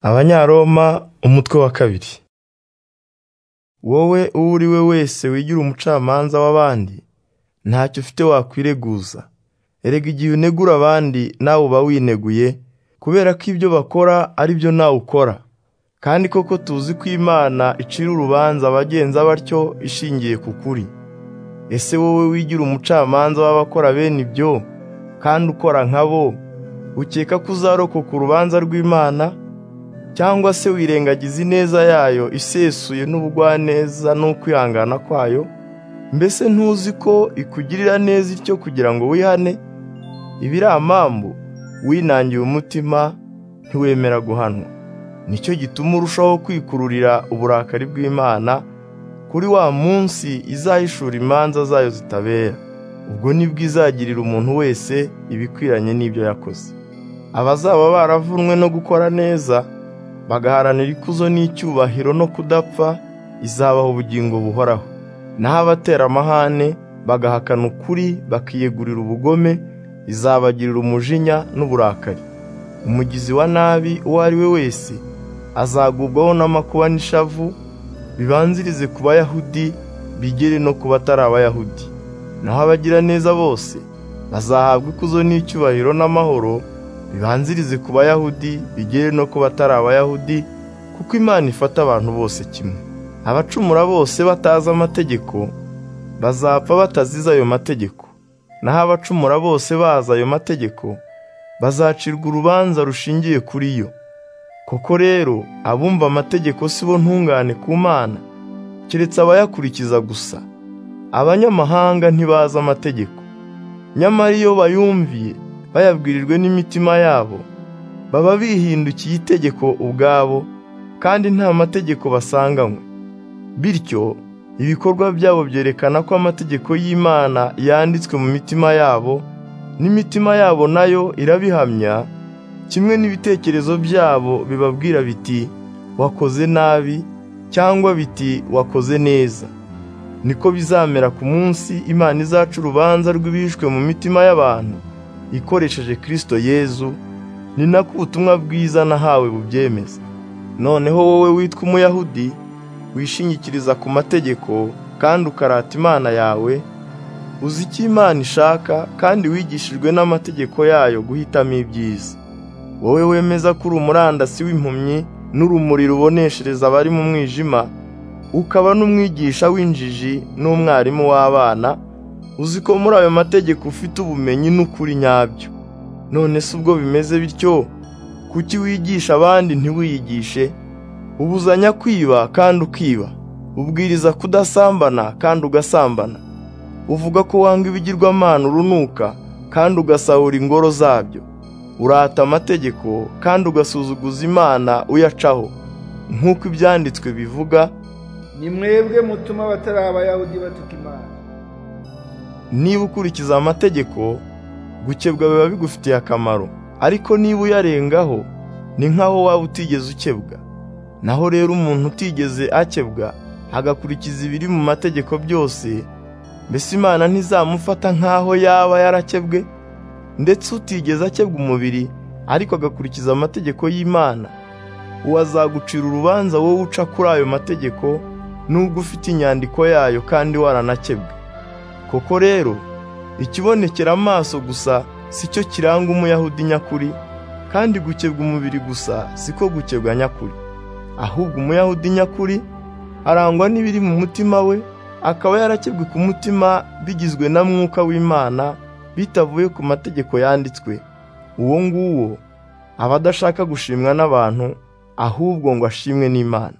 Abanyaroma umutwe wa kabiri wowe uwo uri we wese wigira umucamanza w'abandi ntacyo ufite wakwireguza erega igihe unegura abandi nawe uba wineguye kubera ko ibyo bakora ari byo nawe ukora kandi koko tuzi ko imana icira urubanza abagenza batyo ishingiye ku kuri ese wowe wigira umucamanza w'abakora bene ibyo kandi ukora nkabo ukeka ko uzarokoka urubanza rw'imana cyangwa se wirengagiza ineza yayo isesuye n'ubugwaneza n'ukwihangana kwayo mbese ntuzi ko ikugirira neza ityo kugira ngo wihane ibiramambu winangiye umutima ntiwemera guhanwa nicyo gituma urushaho kwikururira uburakari bw'imana kuri wa munsi izahishura imanza zayo zitabera ubwo nibwo izagirira umuntu wese ibikwiranye n'ibyo yakoze abazaba baravunwe no gukora neza bagaharanira ikuzo n'icyubahiro no kudapfa izabaha ubugingo buhoraho naho abatera amahane bagahakana ukuri bakiyegurira ubugome izabagirira umujinya n'uburakari umugizi wa nabi uwo ari we wese azagubwaho n'amakuba n'ishavu bibanzirize ku bayahudi bigere no ku batari abayahudi naho abagiraneza bose bazahabwa ikuzo n'icyubahiro n'amahoro bibanzirize ku bayahudi bigere no ku batari abayahudi kuko imana ifata abantu bose kimwe abacumura bose batazi amategeko bazapfa batazize ayo mategeko naho abacumura bose bazi ayo mategeko bazacirwa urubanza rushingiye kuri yo koko rero abumva amategeko si bo ntungane ku mana keretse abayakurikiza gusa abanyamahanga ntibazi amategeko nyamara iyo bayumviye bayabwirijwe n'imitima yabo baba bihindukiye itegeko ubwabo kandi nta mategeko basanganywe bityo ibikorwa byabo byerekana ko amategeko y'imana yanditswe mu mitima yabo n'imitima yabo nayo irabihamya kimwe n'ibitekerezo byabo bibabwira biti wakoze nabi cyangwa biti wakoze neza niko bizamera ku munsi imana izaca urubanza rw'ibishwe mu mitima y'abantu ikoresheje kirisito yezu ni nako ubutumwa bwiza nahawe bubyemeza noneho wowe witwa umuyahudi wishingikiriza ku mategeko kandi ukarata imana yawe uzi icyo imana ishaka kandi wigishijwe n'amategeko yayo guhitamo ibyiza wowe wemeza ko uri umurandasi w'impumyi n'urumuri ruboneshereza abari mu mwijima ukaba n'umwigisha w'injiji n'umwarimu w'abana uzi ko muri ayo mategeko ufite ubumenyi n'ukuri nyabyo none se ubwo bimeze bityo kuki wigisha abandi ntiwiyigishe ubuzanya kwiba kandi ukiba ubwiriza kudasambana kandi ugasambana uvuga ko wanga ibigirwamana urunuka kandi ugasahura ingoro zabyo urata amategeko kandi ugasuzuguza imana uyacaho nk'uko ibyanditswe bivuga ni mwebwe mutuma abatari abayahudi batuka imana niba ukurikiza amategeko gukebwa biba bigufitiye akamaro ariko niba uyarengaho ni nk'aho waba utigeze ukebwa naho rero umuntu utigeze akebwa agakurikiza ibiri mu mategeko byose mbese imana ntizamufata nk'aho yaba yarakebwe ndetse utigeze akebwa umubiri ariko agakurikiza amategeko y'imana uwo azagucira urubanza wowe uca kuri ayo mategeko n'ubwo ufite inyandiko yayo kandi waranakebwe koko rero ikibonekera amaso gusa si cyo kiranga umuyahudi nyakuri kandi gukebwa umubiri gusa siko gukebwa nyakuri ahubwo umuyahudi nyakuri arangwa n'ibiri mu mutima we akaba yarakebwe ku mutima bigizwe na mwuka w'imana bitavuye ku mategeko yanditswe uwo nguwo aba adashaka gushimwa n'abantu ahubwo ngo ashimwe n'imana